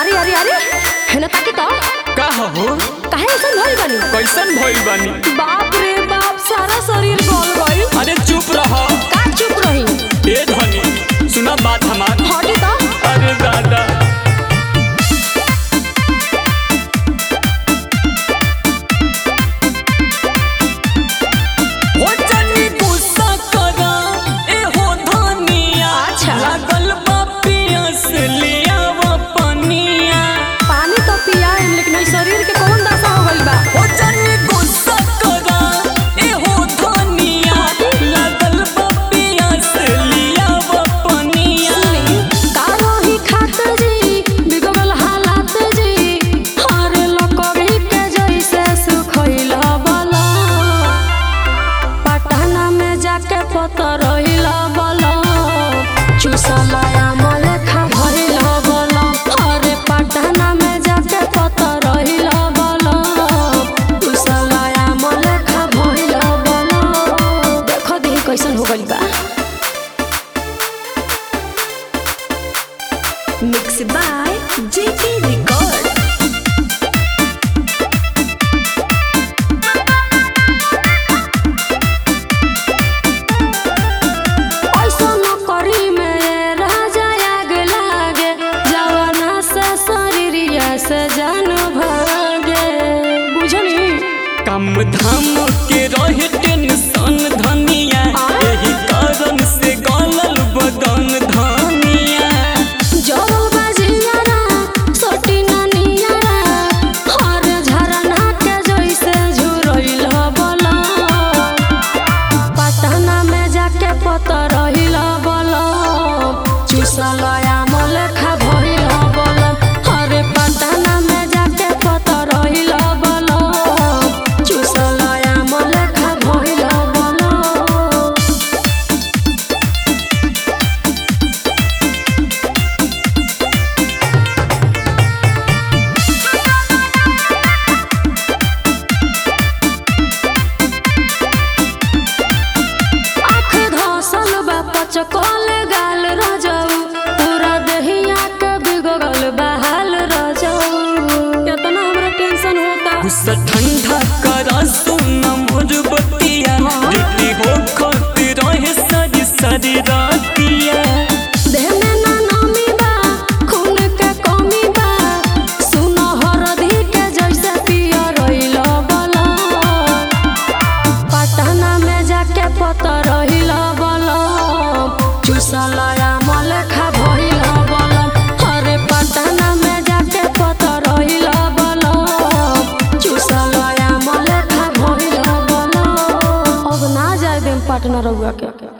अरे अरे अरे हेने ताकी तो का हो काहे ऐसा भइल बानी कैसन भइल बानी बाप रे बाप सारा शरीर गल गइल अरे चुप रह का चुप रही ए धनी सुना बात हमार हटे तो अरे दादा हो जानी गुस्सा करा, ए हो धनिया। अच्छा। लागल बा पियास, ले आवा पनिया। पानी तो पियाएम लेकिन ई शरीर के कौन दशा हो गइल बा हो जानी गुस्सा करा, ए हो धनिया। लागल बा पियास, ले आवा पनिया। सुनी का रही खात जी बिगड़ल हालात जी हर लकड़ी के जैसे सुखइल बला पटना में जाके पतर रहिल बला चुसलया मले खा भइल बला अरे पटना में जाके पतर रहिल बला चुसलया मले खा भइल बला देखो दी कैसन हो गइल बा Mixed by JK Record. ऐसन करी में राजा आग लागे जवाना से शरीरिया से जान भागे बुझनी काम धाम के रहे टेंशन धनिया आय? यही कारण से गलल बदन धनिया जोरो बाजियारा सोटी ननियारा हर झरना के जैसे झुरइल बला पटना में जाके पतर रहिल बला चुसलया मले खा भइल बला अरे पटना में जाके पतर रहिल बला चुसलया मले खा भइल बला आँख घासल बा पचकल गाल रजऊ पूरा दहिया के बिगड़ल बा हाल रजऊ केतना हमरा टेंशन होता गुस्सा ठंडा करा सुन मोर बतिया रेडी हो खातिर रहे सारी सारी रातिया देह में ना नमी बा खून के कमी बा सुन हरदी के जैसे पिया रहिल बला पटना में जाके पतर रहिल बला चुसलया मल खा भइल बला अरे पटना में जाके पतर रहिल बला चुसलया मल खा भइल बला अब ना जाए देम पटना रउआ के